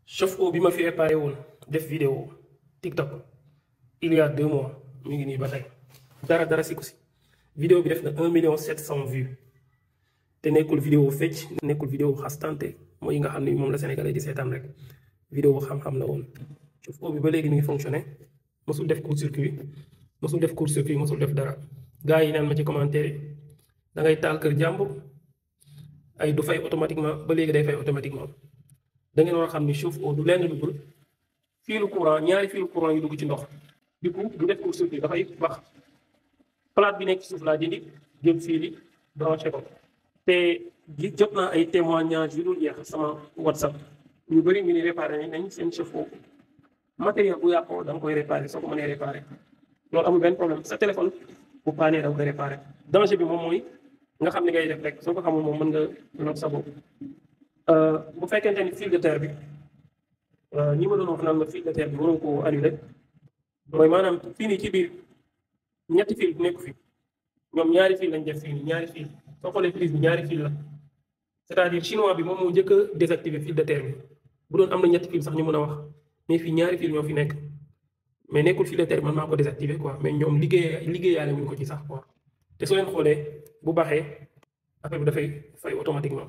chauffe-eau bi ma fi réparé woon def vidéo TikTok il y a deux mois mi ngi nii ba tey dara dara si ko si vidéo bi def na un million sept cent vues te nekkul vidéo fecc nekkul vidéo xastante mooy yi nga xam ne moom la Sénégalais di seetaan rek vidéo xam-xam la woon chauffe-eau bi ba léegi mi ngi fonctionné mosul def court-circuit mosul def court-circuit mosul def dara gars yi naan ma ci commentaire yi da ngay taal kër jàmbur ay du fay automatiquement ba léegi day fay automatiquement da ngeen war a xam ni chauffe-eau du lenn lu dul fiilu courant ñaari fiilu courant yu dugg ci ndox du coup du def court-circuit dafay bax plate bi nekk ci suuf laa dindi jël fii li branché ko te gi jot naa ay témoignages yu dul jeex sama whatsapp ñu bëri ñu ni réparé nañ seen chauffe-eau matériel bu yàqoo da nga koy réparé soo ko mënee réparé loolu amul benn problème sa téléphone bu paanee da nga koy réparé danger bi moom mooy nga xam ni ngay def rek soo ko xamul moom mën nga not sa bopp bu fekkente ni fil de terre bi ñi ma doon wax naan ma fil de terre bi waroo koo annulé mooy maanaam fii nii ci biir ñetti fil nekku fi ñoom ñaari fil lañ def fii nii ñaari fil soo xoolee prise bi ñaari fil la c'est-à-dire chinois bi moom moo njëkk a désactiver fil de terre bi bu doon am na ñetti fil sax ñu mën a wax mais fii ñaari fil ñoo fi nekk mais nekkul fil de terre man maa ko désactiver quoi mais ñoom liggéey liggéeyaale wuñ ko ci sax quoi te soo leen xoolee bu baaxee affaire bi dafay fay automatiquement.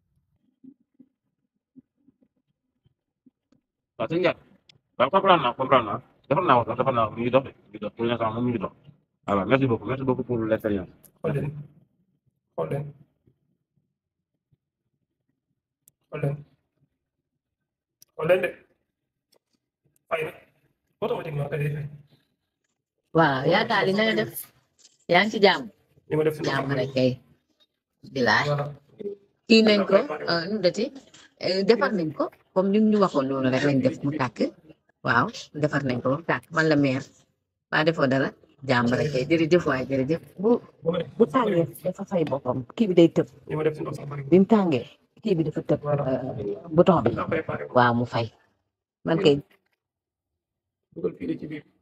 waaw sëñ Ndiaye waaw comprendre naa comprendre naa defal naa ko sax defal naa ko mu ngi dox de mu ngi dox pour l'instant moom mu ngi dox voilà merci beaucoup merci beaucoup pour l'expérience. xool leen xool leen xool leen xool leen de fay na automatiquement ka day fay waaw yaa daal di na nga def yaa ngi ci jàmm li ma def si jàmm rek kay bilaay voilà kii nañ ko nu mu dati defar nañ ko comme ni ñu waxoon noonu rek lañ def mu tàkk waaw defar nañ ko mu tàkk man la meer waa defoo dara jàmm rek kay jërëjëf waay jërëjëf bu bu tàngee dafa fay boppam kii bi day tëb li ma def si ndox sax bari bi mu tàngee kii bi dafa tëb Voilà. bouton bi naa préparé ko waaw mu fay man kay dugal fii ci biir